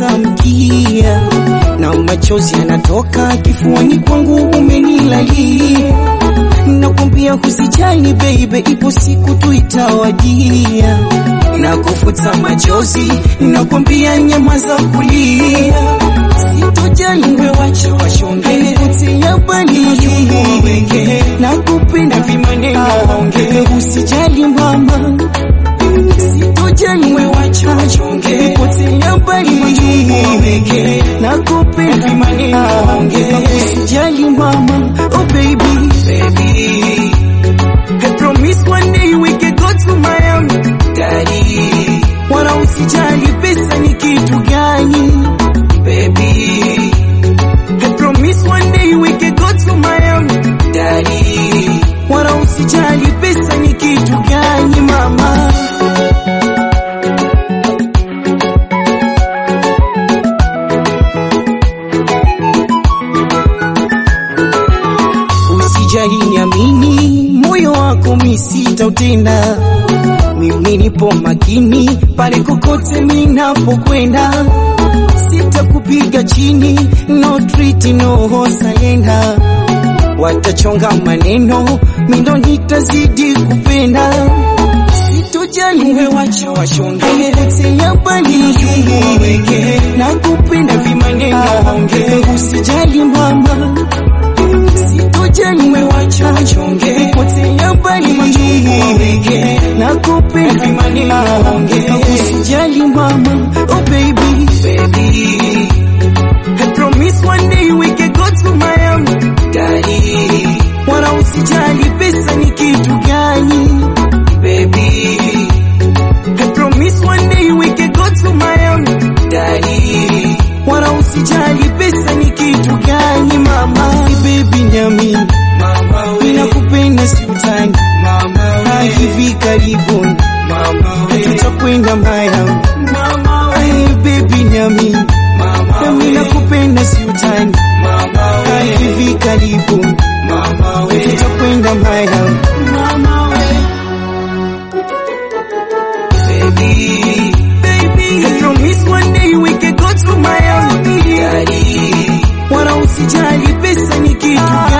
umenikata mkia na machozi yanatoka kifuani kwangu, umenilalia. Nakwambia usijali baby, ipo siku tu itawadia na kufuta machozi. Nakwambia nyamaza kulia, sitojali wewe, wacha washonge kutia bali weke na kupenda vimaneno waongee, usijali mama, sitojali wewe, wacha wachonge kutia bali weke na kupenda vimaneno waongee, usijali mama, oh baby baby I promise one day we can go to Miami Daddy Wala usijali pesa ni kitu gani Baby I promise one day we can go to Miami Daddy Wala usijali pesa ni kitu gani mama Usijali niamini, moyo wako mi sitautenda. Mimi nipo makini pale kokote minapokwenda, sitakupiga chini, no treat, no salenda. Watachonga maneno, mindo nitazidi kupenda. Sitojali wewe, wacha washonge kutia bali weke na kupenda vimaneno waongee, usijali mama sitojali wewe, wacha wachonge potea bali weke na kupenda vimaneno waongee, usijali mama, oh baby baby I promise one day we can go to Miami Daddy Wala usijali pesa ni kitu gani Baby I promise one day we can go to Miami Daddy Wala usijali pesa ni kitu gani mama Baby nyami Mama we Ninakupenda si utani Mama we Hivi karibuni Mama we Tutakwenda Miami Mama we Baby nyami Mama we Ninakupenda si utani Mama we Hivi karibuni Mama we Tutakwenda Miami Mama we baby, baby. I promise one day we can go to Miami, daddy. Wala usijali pesa ni kitu